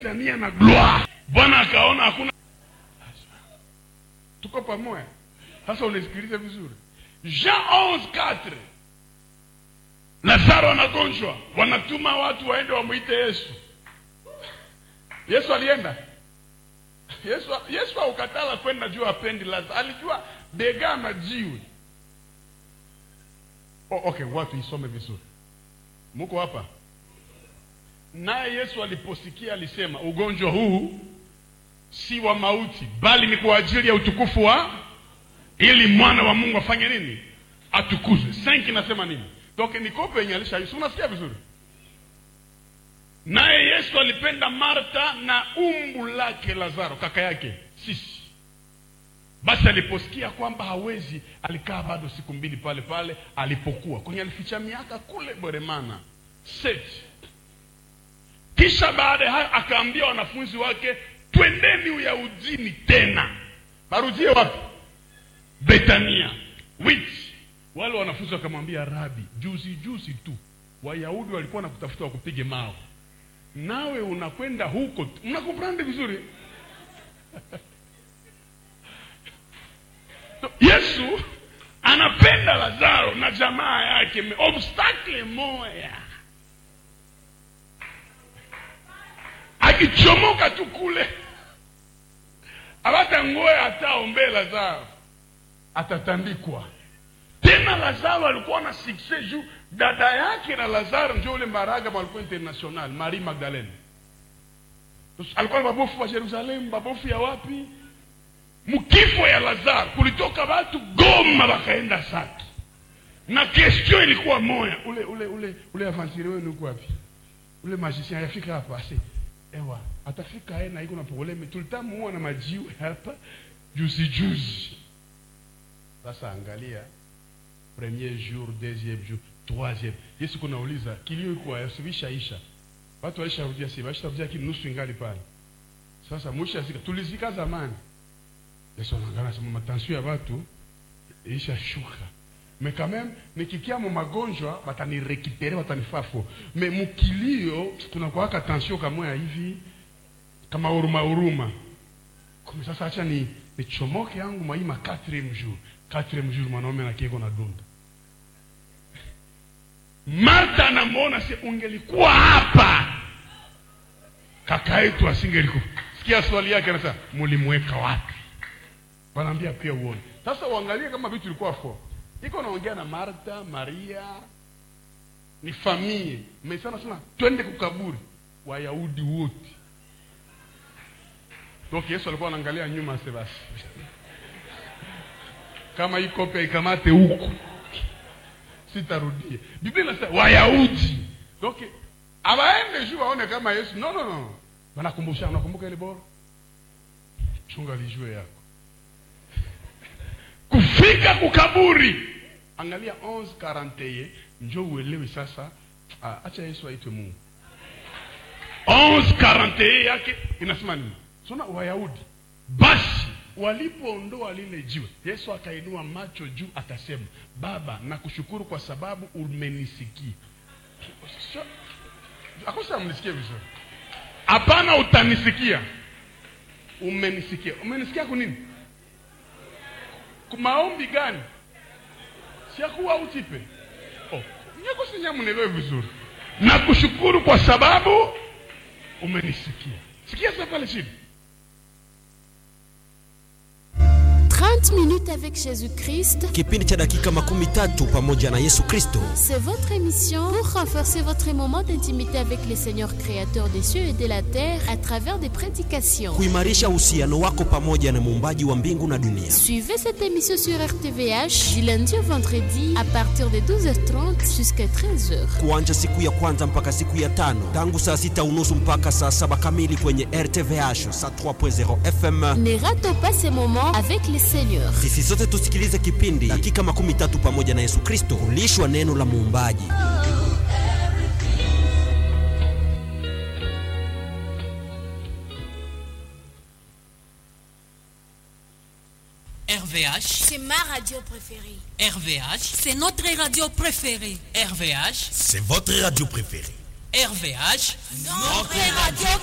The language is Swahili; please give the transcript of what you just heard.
Tania na gloire. Bwana akaona hakuna. Tuko pamoja. Sasa unisikilize vizuri. Jean 11:4 Lazaro anagonjwa, wanatuma watu waende wamwite Yesu. Yesu alienda. Yesu Yesu haukatala kwenda juu apendi Lazaro. Alijua bega majiwe. Oh, okay, watu isome vizuri. Muko hapa? Naye Yesu aliposikia alisema, ugonjwa huu si wa mauti, bali ni kwa ajili ya utukufu wa, ili mwana wa Mungu afanye nini? Atukuzwe. Senki nasema nini? Donc ni kope yenye alisha, si unasikia vizuri? Naye Yesu alipenda Marta na umbu lake Lazaro, kaka yake sisi. Basi aliposikia kwamba hawezi, alikaa bado siku mbili pale pale alipokuwa kwenye, alificha miaka kule Bweremana seti kisha baada ya hayo akaambia wanafunzi wake, twendeni Uyahudini tena. Barudie wapi? Betania. Witi wale wanafunzi wakamwambia, Rabi, juzi juzi tu Wayahudi walikuwa nakutafuta wakupige mawe, nawe unakwenda huko. Mnakomprende vizuri? Yesu anapenda Lazaro na jamaa yake, obstacle moya akichomoka tu kule abata ngoe ataombe Lazaro atatandikwa tena. Lazaro alikuwa na sukses juu dada yake na Lazaro ndio ule mbaraga walikuwa international, Marie Magdalene alikuwa babofu wa Yerusalemu, babofu ya wapi? Mkifo ya Lazaro kulitoka watu Goma wakaenda Saki, na question ilikuwa moya, ule ule ule ule avansiri wenu uko wapi? Ule magicien ayafika hapa ase ewa atafika yeye na iko na probleme, tulitamuona majiwe hapa juzi juzi. Sasa angalia, premier jour, deuxième jour, troisième, Yesu kunauliza kilio iko yasubisha isha, watu walisharudia si walisharudia kini nusu ingali pale. Sasa mwisho asika tulizika zamani. Yesu anaangalia sema matension ya watu isha shuka mais quand même nikikia mu magonjwa batanirekipere batanifafo me mukilio tunakuwaka tension kamoya hivi kama huruma huruma kumi sasa acha ni nichomoke yangu maima 4 jour 4 jour mwanaume na kieko na dunda Marta anamwona se ungelikuwa hapa kaka yetu asingelikuwa sikia swali yake anasema mulimweka wapi wanaambia pia uone sasa uangalie kama vitu vilikuwa fo iko naongea na Marta, Maria ni famille mesana sana, twende kukaburi Wayahudi wote. Donc Yesu alikuwa anaangalia nyuma, ase basi kama hii kope ikamate huku, sitarudia. Biblia inasema Wayahudi, donc abaende juu waone kama Yesu. No, no, no, wanakumbusha. Unakumbuka ile bora, chunga lijue yako kufika kukaburi Angalia 11:41 njoo uelewe sasa. Ah, acha Yesu aitwe Mungu. 11:41 yake inasema nini? Sona Wayahudi basi walipoondoa lile jiwe, Yesu akainua macho juu akasema, Baba, nakushukuru kwa sababu umenisikia. Akosa mnisikie vizuri? Hapana, utanisikia. Umenisikia. Umenisikia kwa nini? Maombi gani? siakuwa utipe oh. nyeko sinyamunelewe vizuri na kushukuru kwa sababu umenisikia. Sikia sasa pale chini 30 minutes avec Jésus-Christ. Kipindi cha dakika makumi tatu pamoja na Yesu Kristo. C'est votre émission pour renforcer votre moment d'intimité avec le Seigneur créateur des cieux et de la terre à travers des prédications. Kuimarisha uhusiano wako pamoja na muumbaji wa mbingu na dunia. Suivez cette émission sur RTVH du lundi au vendredi à partir de 12h30 jusqu'à 13h. Kuanja siku ya kwanza mpaka siku ya tano tangu saa sita unusu mpaka saa saba kamili kwenye RTVH saa 3.0 FM. Ne ratez pas ces moments avec le Seigneur. Sisi sote tusikilize kipindi dakika makumi tatu pamoja na Yesu Kristo, kulishwa neno la muumbaji. RVH, C'est ma radio préférée. RVH, C'est notre radio préférée. RVH, C'est votre radio préférée. RVH, Notre radio